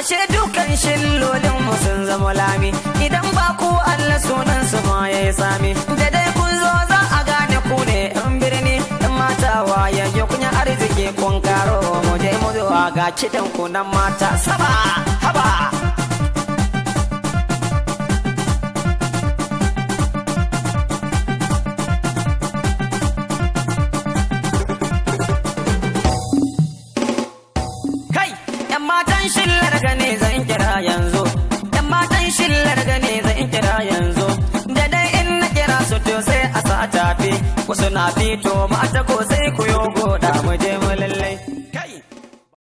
ashe dukan shillolin mu sun zama lami idan ba ku Allah sunan su ma yayi sami da dai kun zo za a gane ku ne yan birni yan mata waye ya kunya arziki kun karo mu je mu zo ga kidan ku nan mata saba haba kai yan matan shillar gane zan kira yanzu yan matan shillar gane zan kira yanzu da dai in na kira su to sai a sa tafi wasu na fito mata ko sai ku yo goda mu je mu lalle